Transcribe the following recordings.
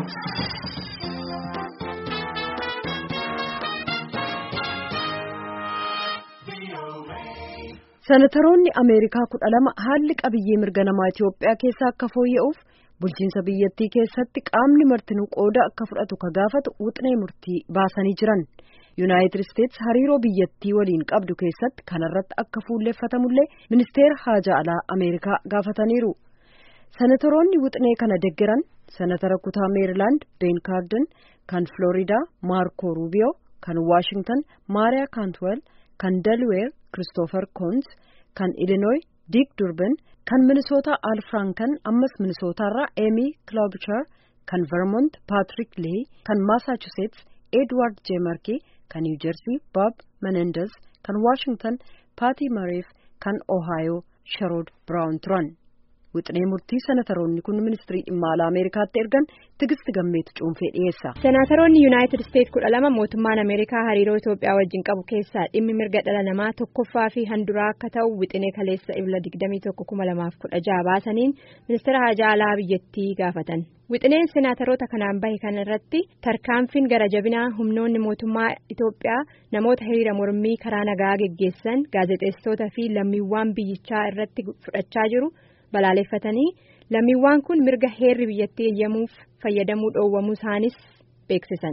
Senataroonni Ameerikaa kudha lama haalli qabiyyee mirga namaa Itoophiyaa keessaa akka fooyya'uuf bulchiinsa biyyattii keessatti qaamni martinuu qooda akka fudhatu ka gaafatu wuxinee murtii baasanii jiran. Yuunaayitid Isteetsi hariiroo biyyattii waliin qabdu keessatti kanarratti akka fuulleeffatamullee ministeera haajaa alaa Ameerikaa gaafataniiru. Senatoroonni wuxinee kana deggeran senatara kutaa Meerilaand Ben Kaarden, kan Floriidaa Maarko Ruubiyoo, kan Waashingtan Maariyaa Kaantwel, kan Delweer Kiristoofer Koons, kan Ilinooy Diik Durban, kan Minisootaa Al Frankan ammas Minisootaarraa Eemi Klobuchar, kan Vermont Patrick Lee, kan Massachusetts Edward J. Markey, kan New Jersey Bob Menendez, kan Washington Patty Murray, kan Ohio Sherrod Brown turan. Wixinee murtii senataroonni kun ministirii dhimma alaa Ameerikaatti ergan tigisti gammeetu cuunfee dhiyeessa. Senatoroonni Yuunaayitid Isteetsi kudha lama mootummaan Ameerikaa hariiroo Itoophiyaa wajjin qabu keessaa dhimmi mirga dhala namaa tokkoffaa fi handuraa akka ta'u wixinee kaleessa ibla digdamii tokko kuma lamaaf kudha jaha baasaniin ministeera haajaa alaa biyyattii gaafatan. Wixineen senataroota kanaan bahe kana irratti tarkaanfiin gara jabinaa humnoonni mootummaa Itoophiyaa namoota hiriira mormii karaa nagaa geggeessan gaazexeessitoota fi lammiiwwan biyyichaa irratti fudhachaa jiru. balaaleffatanii lammiiwwan kun mirga heerri biyyattii eeyyamuuf fayyadamuu dhoowwamuu isaanis beeksisan.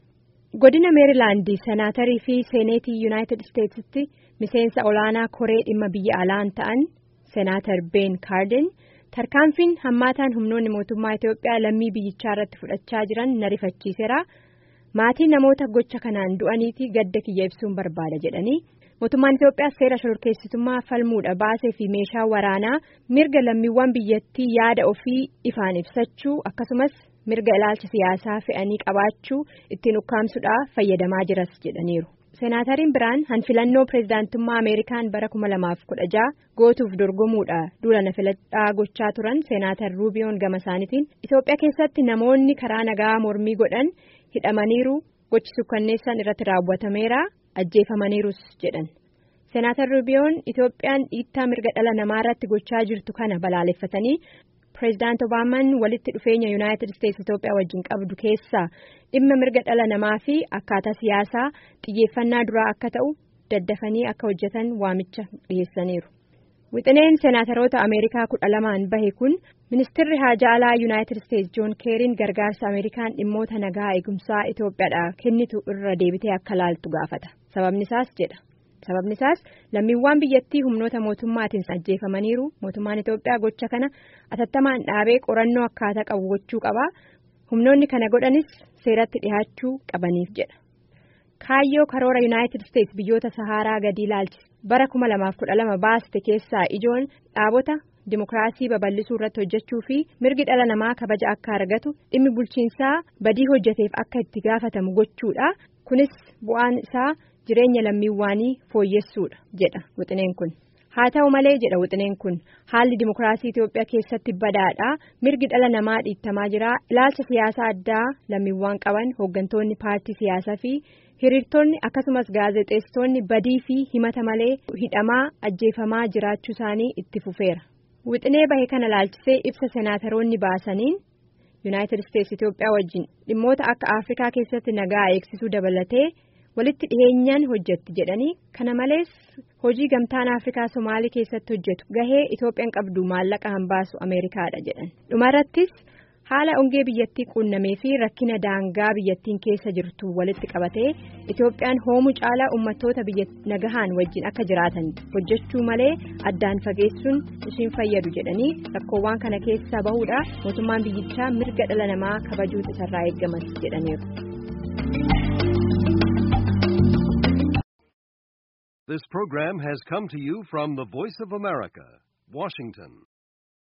godina meerilaandii senaatarii fi seeneetii yuunaayitid isteetsitti miseensa olaanaa koree dhimma biyya alaan ta'an senaatar ben kaarden tarkaanfiin hammaataan humnoonni mootummaa itiyoophiyaa lammii biyyichaa irratti fudhachaa jiran na rifachiiseera maatii namoota gocha kanaan du'aniiti gadda kiyya ibsuun barbaada jedhanii. mootummaan Itoophiyaa seera shororkeessitummaa falmuudha baasee fi meeshaa waraanaa mirga lammiiwwan biyyattii yaada ofii ifaan ibsachuu akkasumas mirga ilaalcha siyaasaa fe'anii qabaachuu ittiin ukkaamsuudhaaf fayyadamaa jiras jedhaniiru. Seenaatariin biraan hanfilannoo pireezidaantummaa Ameerikaan bara 2016 gootuuf dorgomuudha duula filadhaa gochaa turan seenaatar Ruubiyoon gama isaaniitiin Itoophiyaa keessatti namoonni karaa nagaa mormii godhan hidhamaniiru gochi sukkanneessan irratti raawwatameera. ajjeefamaniirus jedhan senaatar ruubiyoon itoophiyaan dhiittaa mirga dhala namaa irratti gochaa jirtu kana balaaleffatanii pireezidaant obaamaan walitti dhufeenya yuunaayitid isteetsi itoophiyaa wajjin qabdu keessaa dhimma mirga dhala namaa fi akkaataa siyaasaa xiyyeeffannaa duraa akka ta'u daddafanii akka hojjetan waamicha dhiyeessaniiru. wixineen senaataroota ameerikaa kudha lamaan bahe kun ministeerri haajaa alaa yuunaayitid isteetsi joon keeriin gargaarsa ameerikaan dhimmoota nagaa eegumsaa itoophiyaadhaaf kennitu irra deebitee akka laaltu gaafata sababni isaas jedha sababni isaas lammiiwwan biyyattii humnoota mootummaatiin ajjeefamaniiru mootummaan itoophiyaa gocha kana atattamaan dhaabee qorannoo akkaataa qabu gochuu qaba humnoonni kana godhanis seeratti dhihaachuu qabaniif jedha. kaayyoo karoora yuunaayitid isteetsi biyyoota saharaa gadi ilaalchise bara 2012 baaste keessaa ijoon dhaabota dimokiraasii babal'isuu irratti hojjechuu fi mirgi dhala namaa kabaja akka argatu dhimmi bulchiinsaa badii hojjeteef akka itti gaafatamu gochuudha kunis bu'aan isaa jireenya lammiiwwanii fooyyessuudha jedha wixineen kun. haa ta'u malee jedha wixineen kun haalli dimokiraasii Itoophiyaa keessatti badaadha mirgi dhala namaa dhiittamaa jira ilaalcha siyaasaa addaa lammiiwwan qaban hooggantoonni paartii siyaasaa fi hiriirtonni akkasumas gaazexeessitoonni badii fi himata malee hidhamaa ajjeefamaa jiraachuu isaanii itti fufeera wixinee bahe kana laalchisee ibsa senaataroonni baasaniin yuunaayitid isteetsi Itoophiyaa wajjin dhimmoota akka afrikaa keessatti nagaa eegsisuu dabalatee. walitti dhiheenyaan hojjetti jedhanii kana malees hojii gamtaan afrikaa somaalii keessatti hojjetu gahee itoophiyaan qabdu maallaqa hambaasu ameerikaadha jedhan dhumarrattis haala ongee biyyattii quunnamee fi rakkina daangaa biyyattiin keessa jirtu walitti qabatee itoophiyaan hoomuu caalaa uummattoota biyya nagahaan wajjin akka jiraatan hojjechuu malee addaan fageessuun ishiin fayyadu jedhanii rakkoowwan kana keessaa bahuudha mootummaan biyyichaa mirga dhala namaa kabajuutu isarraa eeggamas jedhaniiru. This program has come to you from the Voice of America, Washington.